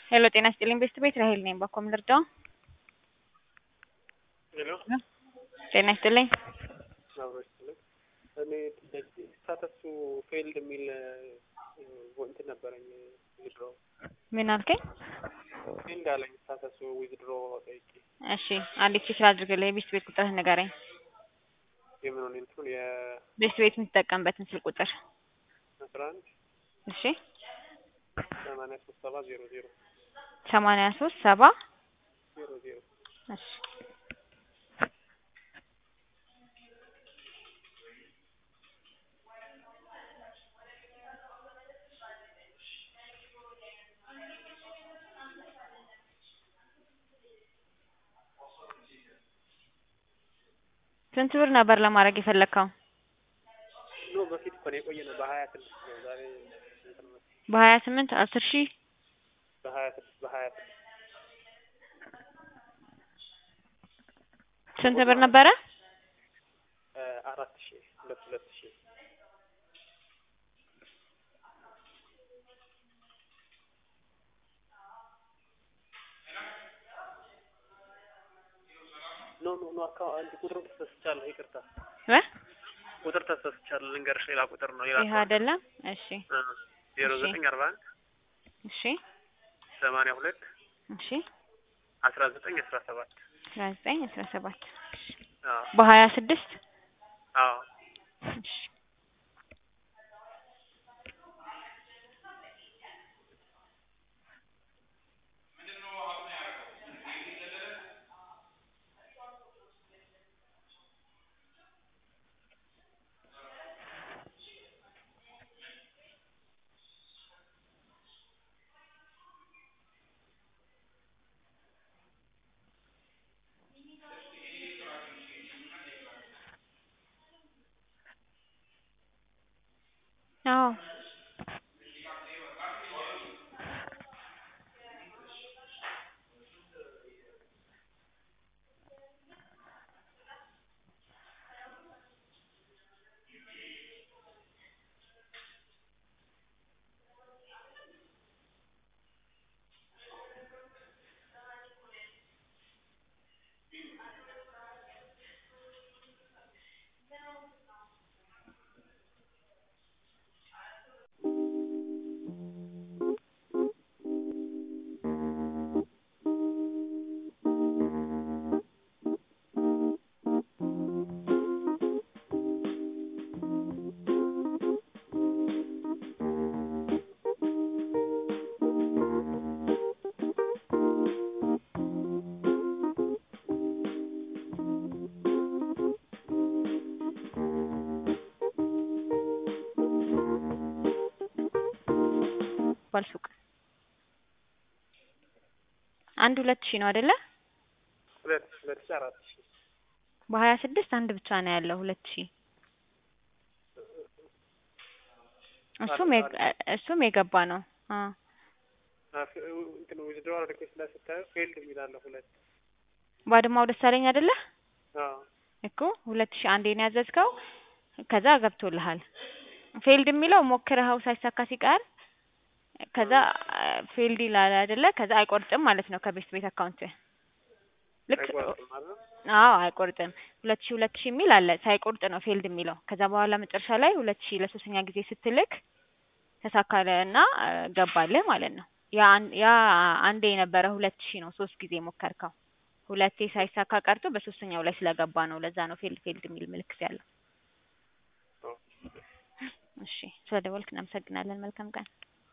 ሄሎ ጤና ይስጥልኝ ቤስት ቤት ራሄል ነኝ። ባኮ ምን ልርዳው? ሄሎ ጤና ይስጥልኝ። አብሮ ይስጥልኝ። እኔ ስታተሱ ፌልድ የሚል እንትን ነበረኝ ዊዝድሮ ምን አልከኝ? ፌልድ አለኝ ስታተሱ ዊዝድሮ ጠይቄ እሺ አንዲት ቼክ አድርግልኝ። የቤስት ቤት ቁጥርህ ንገረኝ። የምን ሆነ እንትኑ ቤስት ቤት የምትጠቀምበትን ስልክ ቁጥር የአስራ አንድ እሺ ሰማንያ ሶስት ሰባ ዜሮ ዜሮ ሰማንያ ሶስት ሰባ ዜሮ ዜሮ እሺ ስንት ብር ነበር ለማድረግ የፈለግከው? ኖ በፊት እኮ ነው የቆየ ነው በሀያ ስድስት ነው ዛሬ እንትን ነው በሀያ ስምንት አስር ሺህ በሀያ ስድስት በሀያ ስድስት ስንት ብር ነበረ? አራት ሺህ ሁለት ሁለት ሺህ ኖ ኖ ኖ አካውንት ቁጥሩ ተሳስቻለሁ፣ ይቅርታ እ ቁጥር ተሳስቻለሁ። ልንገርሽ ሌላ ቁጥር ነው ሌላ ይህ አይደለም። እሺ ዜሮ እሺ። ዘጠኝ አርባ አንድ እሺ ሰማንያ ሁለት እሺ አስራ ዘጠኝ አስራ ሰባት አስራ ዘጠኝ አስራ ሰባት አዎ በሀያ ስድስት አዎ እሺ አዎ ባልሱቅ አንድ ሁለት ሺህ ነው አይደለ? ሁለት ሁለት ሺህ አራት ሺህ በሀያ ስድስት አንድ ብቻ ነው ያለው ሁለት ሺህ እሱም የገ- እሱም የገባ ነው። አዎ እንትን ዊዝድሮዋል ሪኩዌስት ላይ ስታየው ፌልድ የሚላለ ሁለት ባድማው ደሳለኝ አይደለ? አዎ እኮ ሁለት ሺህ አንዴ ነው ያዘዝከው። ከዛ ገብቶልሃል። ፌልድ የሚለው ሞክረኸው ሳይሳካ ሲቀር ከዛ ፌልድ ይላል አይደለ? ከዛ አይቆርጥም ማለት ነው ከቤስት ቤት አካውንት ልክ አይቆርጥም ማለት ነው። አዎ አይቆርጥም። ሁለት ሺህ ሁለት ሺህ የሚል አለ ሳይቆርጥ ነው ፌልድ የሚለው። ከዛ በኋላ መጨረሻ ላይ ሁለት ሺህ ለሶስተኛ ጊዜ ስትልክ ተሳካለ እና ገባልህ ማለት ነው። ያ አን- ያ አንዴ የነበረ ሁለት ሺህ ነው ሶስት ጊዜ ሞከርከው። ሁለቴ ሳይሳካ ቀርቶ በሶስተኛው ላይ ስለገባ ነው። ለዛ ነው ፌልድ ፌልድ የሚል ምልክት ያለው። እሺ ስለደወልክ እናመሰግናለን። መልካም ቀን።